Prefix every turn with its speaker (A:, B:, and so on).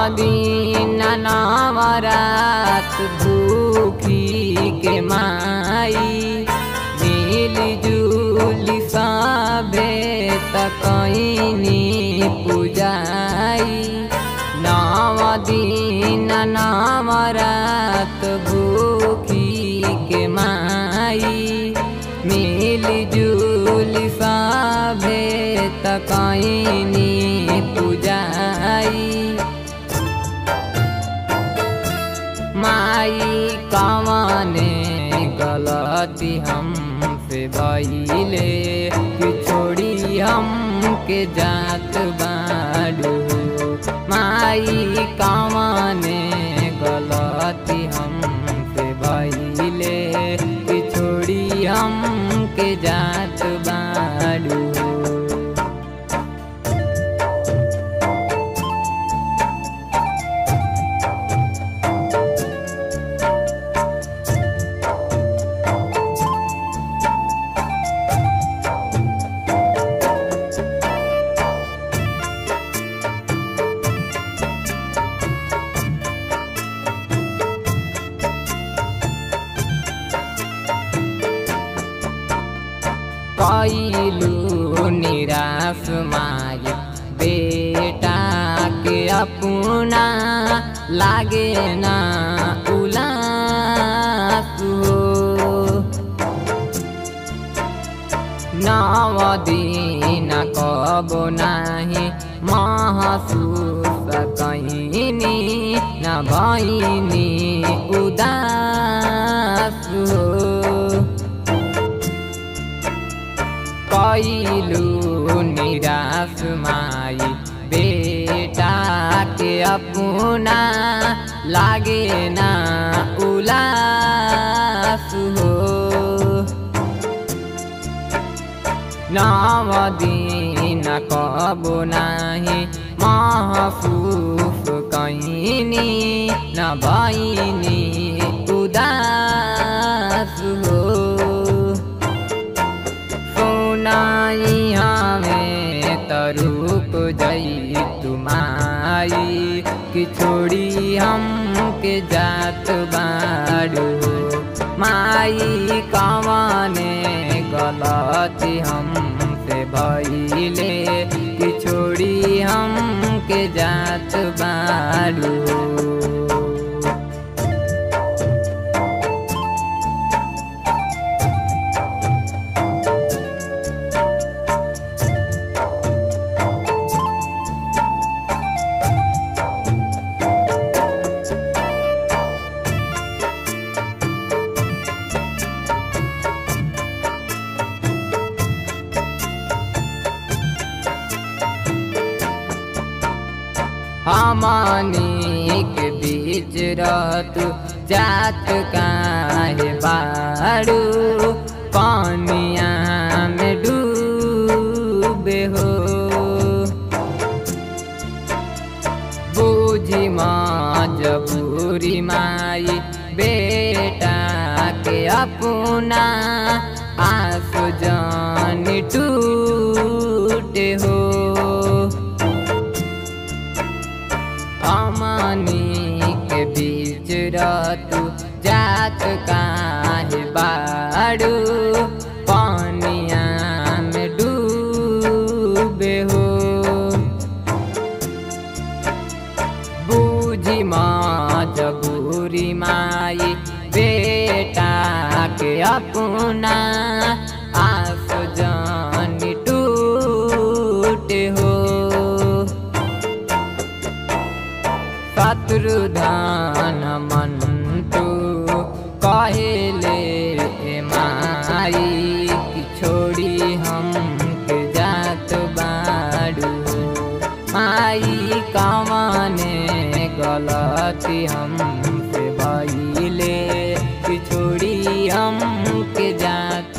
A: दिन नवरात भूखी के माई मिल जुली सभे तकनी पूजाई नव दिन नवरात भूखी के माई मिल जुली सभे तकनी पूजाई माई कवने गलती हमसे भइले कि छोड़ी हम के जात बाडू माई कवने गलती हमसे भइले कि छोड़ी हम के जात बाडू कैलू निराश माय बेटा के अपना लागे ना उलास हो नव दिन कब नाही महसूस कैनी न भैनी उदास हो कैलू निराश माई बेटा के अपना लागे ना उलास हो नव दिन कब नाही महसूस कैनी न भैनी उदास हो सुनाई हमें तरुक जई तुमाई कि छोड़ी हम के जात बाड़ू माई कवने गलती हमसे भइले कि छोड़ी हम के जात बाड़ू हमनी के बीच रहत जात काहे बाड़ू पानिया में डूबे हो बूझी मजबूरी माई बेटा के अपना आंसू जान टूटे हो हमनी के बीच रहतु जात काहे बाड़ू पानिया में डूबे हो बूझी मजबूरी माई बेटा के अपना आस जान टूटे हो शत्रुधान मंटू कहेले ए माई कि छोड़ी हम के जात बाड़ू माई कवने गलती हमसे भइले कि छोड़ी हम के जात